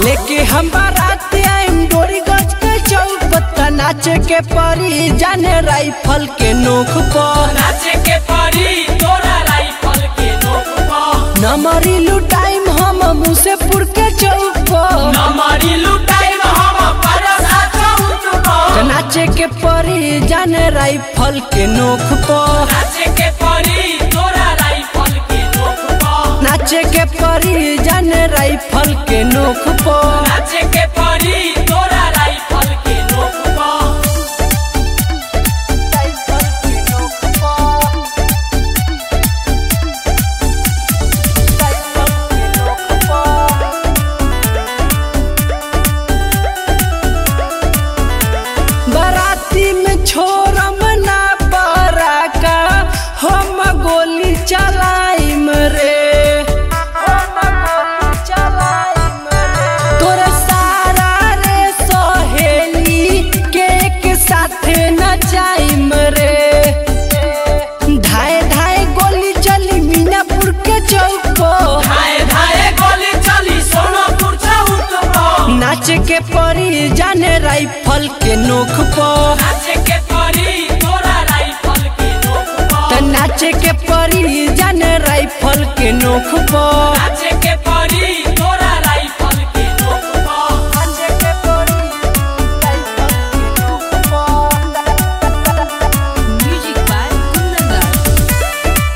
लेके हम बारात आइम डोरी गज के चौक पत्ता नाचे के परी जाने राइफल के नोक पर नाचे के परी तोरा राइफल के नोक पर नमरी लुटाइम हम मुसेपुर के चौक पर नमरी लुटाइम हम परसा चौक पर नाचे के परी जाने राइफल के नोक पर नाचे के परी तोरा राइफल के नोक पर नाचे के परी जाने राइफल के नोक पर नाचे के परी तोरा राइफल के नोक पर बाराती में छोरम ना बराका हम गोली चलाइम रे हम गोली चलाइम रे तोरे सारा रे सहेली के एक साथे नचाइम रे धाए धाए गोली चली मीनापुर के चौक पर धाए धाए गोली चली सोनपुर चौक पर नाचे के परी जाने राइफल के नोक पर नाचे के परी तोरा राइफल के नोक त पर नाचे के परी जाने राइफल के नोक पर नाचे के परी तोरा राइफल के नोक पर Music by Kundan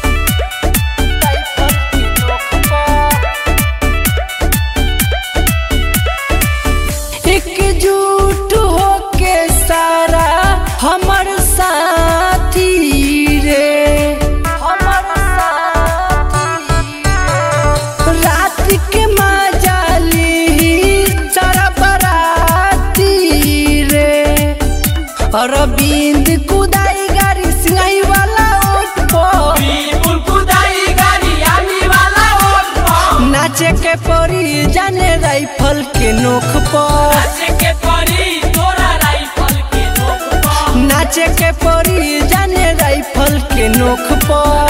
एकजुट होके सारा हमर साथी रे हमर साथी रात के मजाली सारा बराती रे अरविंद कुदाई गाड़ी सिंगाई वाला ओट पर बिल्कुल कुदाई गाड़ी आमी वाला ओट पर नाचे के परी जाने राइफल के नोक पर नाचे के परी तोरा राइफल के नोक पर नाचे के परी जाने राइफल के नोक पर